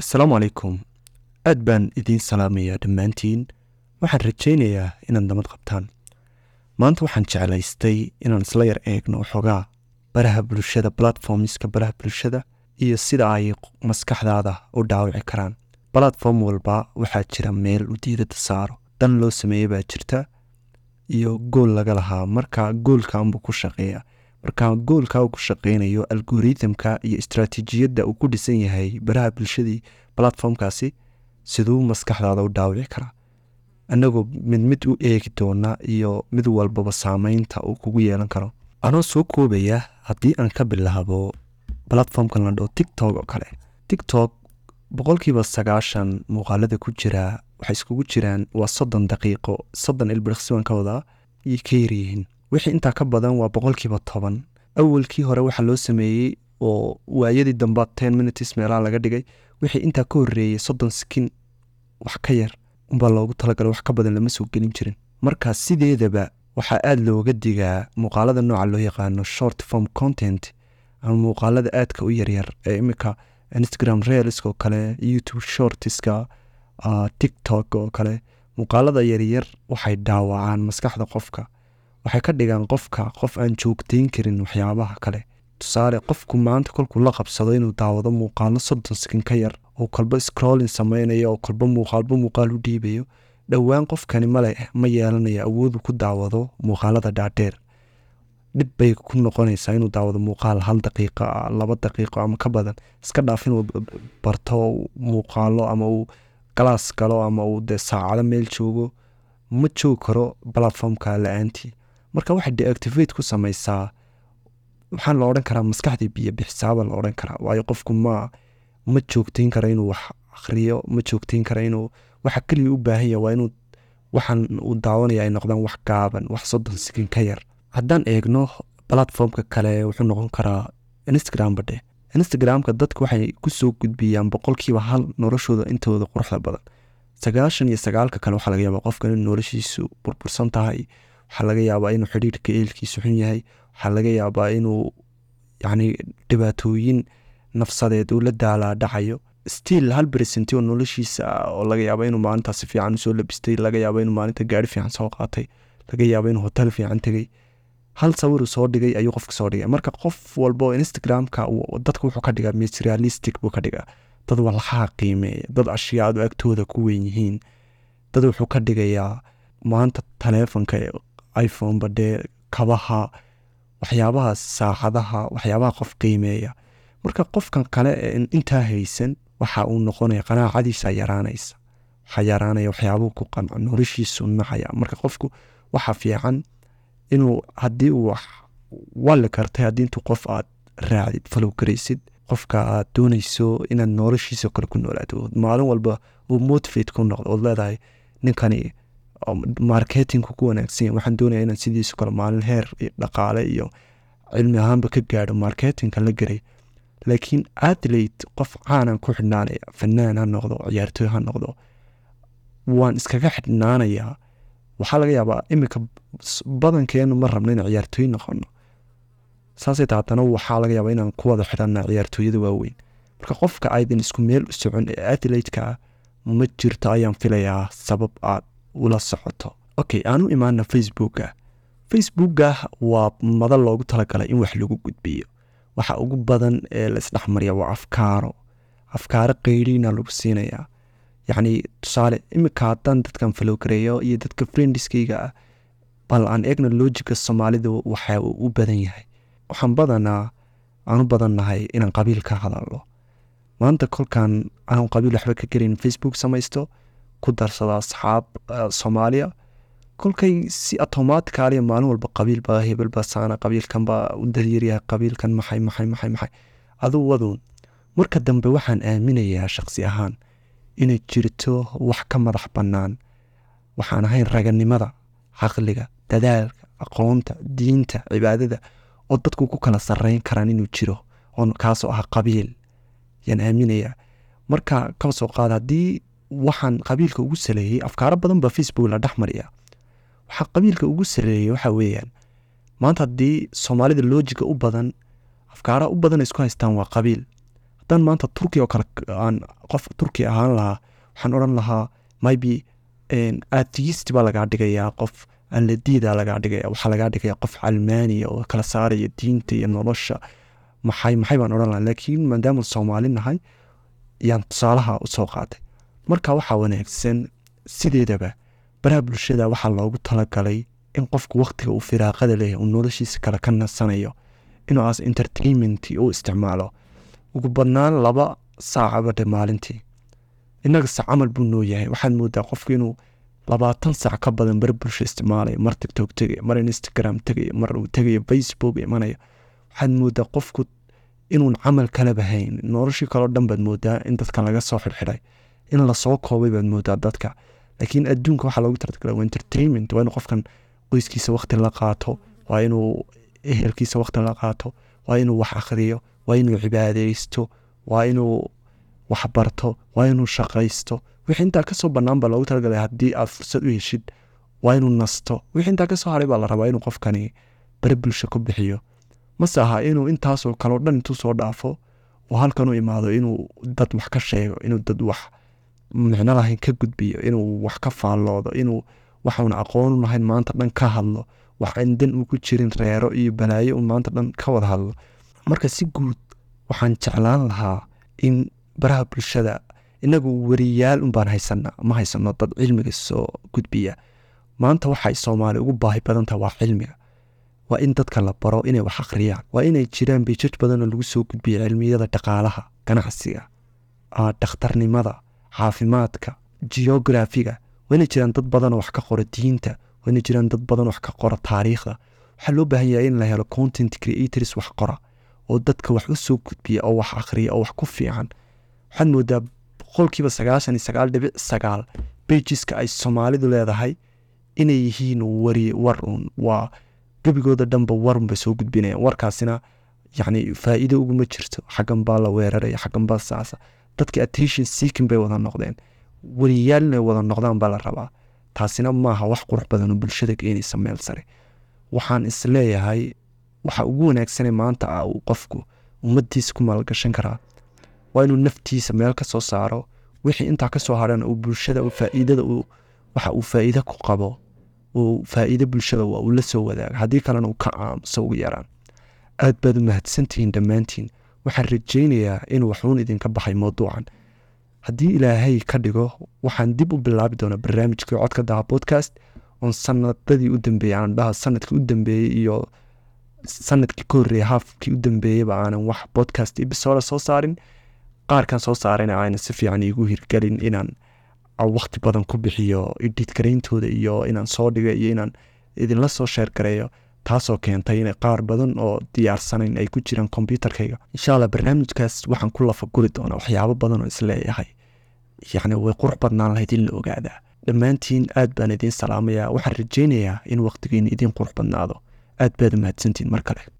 asalaamu calaykum aad baan idiin salaamayaa dhammaantiin waxaan rajaynayaa inaad nabad qabtaan maanta waxaan jeclaystay inaan isla yar eegno waxoogaa baraha bulshada platformska baraha bulshada iyo sida ay maskaxdaada u dhaawici karaan platform walba waxaa jira meel u diidada saaro dan loo sameeye baa jirta iyo gool laga lahaa marka goolkaanbuu ku shaqeeya marka goolka uu ku shaqeynayo algoritmka iyo istraatiijiyadda uu ku dhisan yahay baraha bulshadii platformkaasi siduu maskaxdaada u dhaawici karaa annagoo mid mid u eegi doona iyo mid walbaba saameynta uu kugu yeelan karo anoo soo koobaya haddii aan ka bilaabo platformkan la dhao tiktok oo kale tiktok boqolkiiba sagaashan muuqaalada ku jira waxay iskugu jiraan waa soddon daqiiqo soddon ilbiriqsiban ka wadaa iyo ka yaryihiin wixii intaa ka badan waa boqolkiiba toban awalkii hore waxaa loo sameeyey oo waayadii damba ten minutes meelaha laga dhigay wixii intaa ka horeeyey soddon skin wax ka yar unbaa loogu talagalay wax ka badan lama soo gelin jirin marka sideedaba waxaa aada looga digaa muuqaalada nooca loo yaqaano short form content ama muuqaalada aadka u yaryar ee imika instagram reelsk oo kale youtube shortiska tiktok oo kale muuqaalada yaryar waxay dhaawacaan maskaxda qofka waxay ka dhigaan qofka qof aan joogteyn karin waxyaabaha kale tusaale qofku maanta kolkuu la qabsado inuu daawado muuqaalo soddon skin ka yar oo kolba scrollin sameynayo oo kolba muuqaalba muuqaal u dhiibayo dhowaan qofkani male ma yeelanayo awoodu ku daawado muuqaalada dhaadheer dhib bay ku noqonaysaa inuu daawado muuqaal hal daqiiqa laba daqiiqo ama ka badan iska dhaaf inuu barto muuqaalo ama uu galaas galo ama uu dee saacado meel joogo ma joogi karo platformka la-aantii marka waxay deactivate ku sameysaa waxaan la odhan karaa maskaxdii biyo bixisaaba la odhan karaa waayo qofku ma ma joogteyn kara inuu wax akhriyo ma joogteyn kara inuu waxa keliya u baahan yaha waa inuu waxaan uu daawanaya ay noqdaan wax gaaban wax soddon sikin ka yar haddaan eegno platformka kale wuxuu noqon karaa instagram badhe instagramka dadku waxay kusoo gudbiyaan boqolkiiba hal noloshooda intooda quruxda badan sagaashan iyo sagaalka kale waxaa laga yaabaa qofkan in noloshiisu burbursan tahay waxaa laga yaabaa inuu xidhiirka eelkiisu xun yahay waxaa laga yaabaa inuu yacni dhibaatooyin nafsadeed uu la daalaa dhacayo still hal beresenti oo noloshiisa oo laga yaaba inuu maalintaas si fiican usoo labistay laga yaaba inuu maalinta gaari fiican soo qaatay laga yaaba inuu hotel fiican tegey hal sawiruu soo dhigay ayuu qofka soo dhigay marka qof walba oo instagramka dadka wuxuu ka dhigaa materialistic buu ka dhigaa dad walxaha qiimeeya dad ashyaadu agtooda ku weyn yihiin dad wuxuu ka dhigayaa maanta taleefonka iphone badhee kabaha waxyaabaha saacadaha waxyaabaha qof qiimeeya marka qofkan kale ee intaa haysan waxa uu noqonaya qanaacadiisa yaraanaysa waxaa yaraanaya waxyaabuhu ku qanco noloshiisu nacaya marka qofku waxa fiican inuu haddii uu wax walli kartay haddii intuu qof aad raacdid falow garaysid qofka aad doonayso inaad noloshiisa kale ku noolaato maalin walba uu motivate ku noqdo ood leedahay ninkani marketingku ku wanaagsan yahay waxaan doonaya inaan sidiisu kale maalin heer dhaqaale iyo cilmi ahaanba ka gaadho marketingka la geray laakiin athlete qof caanan ku xidhnaanaya fanaan ha noqdo ciyaartooy ha noqdo waan iskaga xidhnaanayaa waxaa laga yaabaa iminka badankeenu ma rabno inaan ciyaartooy noqono saasay ta haddana waxaa laga yaabaa inaan ku wada xidhanna ciyaartooyada waaweyn marka qofka aydan isku meel u socon ee athlete-ka ah ma jirto ayaan filayaa sabab aad ula socoto okay aan u imaana facebooka facebooka waa madal loogu talagalay in wax lagu gudbiyo waxa ugu badan ee la isdhexmarya waa afkaaro afkaaro qeyriina lagu siinayaa yacni tusaale iminka haddaan dadkan falowgareeyo iyo dadka friendiskayga ah bal aan eegna loojika soomaalida waxa uu u badan yahay waxaan badanaa aan u badannahay inaan qabiil ka hadalno maanta kolkaan aan qabiil waxba ka gelin facebook samaysto ku darsada asxaab soomaaliya kolkay si automaticaliya maalin walba qabiilba hebelba saana qabiilkanba u daryaryahay qabiilkan maxay maxay maxay maxay aduu waduun marka dambe waxaan aaminayaa shaqsi ahaan inay jirto wax ka madax bannaan waxaan ahayn raganimada caqliga dadaalka aqoonta diinta cibaadada oo dadku ku kala sarreyn karaan inuu jiro oo kaasoo ah qabiil yaan aaminayaa marka kaba soo qaada haddii waxaan qabiilka ugu saleeyey afkaaro badan baa facebook la dhex mariya waxaa qabiilka ugu saleeyey waxa weeyaan maanta haddii soomaalida loojiga u badan afkaaraha u badan isku haystaan waa qabiil haddaan maanta turki oo kale aan qof turki ahaan lahaa waxaan odhan lahaa maybe atheist baa lagaa dhigayaa qof alladiida lagaa dhigaya waxaa lagaa dhigaya qof calmaaniya oo kala saaraya diinta iyo nolosha maxay maxay baan odhan lahaa laakiin maadaama soomaali nahay yaan tusaalaha usoo qaatay marka waxaa wanaagsan sideedaba baraha bulshada waxaa loogu talagalay in qofku waktiga uu firaaqada leeyahy uu noloshiisa kale ka nasanayo inuu as entertainment u isticmaalo ugu badnaan laba saacaba dhe maalintii innagase camal buu noo yahay waxaad moodaa qofku inuu labaatan saac ka badan bar bulsho isticmaalaya mar tictok tegaya mar instagram tegaya mar uu tegayo facebook imanaya waxaad moodaa qofku inuun camal kalaba hayn noloshii kaleo dhan baad moodaa in dadka laga soo xidxidhay in lasoo koobay baad moodaa dadka laakiin adduunka waxaa loogu talagalay waa entertainment waa inuu qofkan qoyskiisa wakti la qaato waa inuu ehelkiisa wakti la qaato waa inuu wax akhriyo waa inuu cibaadeysto waa inuu wax barto waa inuu shaqaysto wixii intaa kasoo bannaan baa loogu talagalay haddii aad fursad u heshid waa inuu nasto wixii intaa kasoo haray baa la rabaa inuu qofkani bari bulsho ku bixiyo mase aha inuu intaasoo kaleo dhan intuu soo dhaafo oo halkan u imaado inuu dad wax ka sheego inuu dad wax micno lahayn ka gudbiyo inuu wax ka faalloodo inuu waxauna aqoonu lahayn maanta dhan ka hadlo wax aan dan uu ku jirin reero iyo balaayo uu maanta dhan ka wada hadlo marka si guud waxaan jeclaan lahaa in baraha bulshada inagu wariyaal unbaan haysana ma haysano dad cilmiga soo gudbiya maanta waxay soomaali ugu baahi badan tahay waa cilmiga waa in dadka la baro inay wax akhriyaan waa inay jiraan bijaj badanoo lagu soo gudbiya cilmiyada dhaqaalaha ganacsiga dhakhtarnimada caafimaadka geografiga waa inay jiraan dad badanoo wax ka qora diinta waa inay jiraan dad badan wax ka qora taariikhda waxaa loo baahan yahay in la helo content creators wax qora oo dadka wax u soo gudbiya oo wax akhriya oo wax ku fiican waxaad moodaa boqolkiiba sagaashan iyo sagaal dhibic sagaal bejiska ay soomaalidu leedahay inay yihiin wari war un waa gebigooda dhanba warun bay soo gudbinayaan warkaasina yacni faa'iido uguma jirto xaggan baa la weeraraya xaggan baa saasa dadka attention seeking bay wada noqdeen wariyaal inay wada noqdaan baa la rabaa taasina maaha wax qurux badan oo bulshada keenaysa meel sare waxaan isleeyahay waxa ugu wanaagsane maanta ah uu qofku ummadiisa ku maalgashan karaa waa inuu naftiisa meel ka soo saaro wixii intaa ka soo hadhana uu bulshada faa'iidada waxa uu faa'iide ku qabo uu faa'iide bulshada waa uu la soo wadaaga haddii kalena uu ka aamuso ugu yaraan aad baad u mahadsantihiin dhammaantiin waxaan rajaynayaa inuu waxuun idinka baxay mawduucan haddii ilaahay ka dhigo waxaan dib u bilaabi doonaa barnaamijkii codka daha podcast oon sanadadii u dambeeyey aan dhaha sanadkii u dambeeyey iyo sanadkii ka horreeyey haafkii u dambeeyeyba aanan wax podcast episode soo saarin qaarkan soo saarayna ayna si fiican iigu hirgelin inaan waqti badan ku bixiyo idhiid garayntooda iyo inaan soo dhiga iyo inaan idinla soo sheer gareeyo taasoo keentay in qaar badan oo diyaarsanayn ay ku jiraan kombyuutarkayga insha alla barnaamijkaas waxaan ku lafaguri doonaa waxyaabo badan oo isleeyahay yacni way qurux badnaan lahayd in la ogaadaa dhammaantiin aad baan idiin salaamayaa waxaan rajaynayaa in waqtigiina idiin qurux badnaado aad baad u mahadsantiin mar kale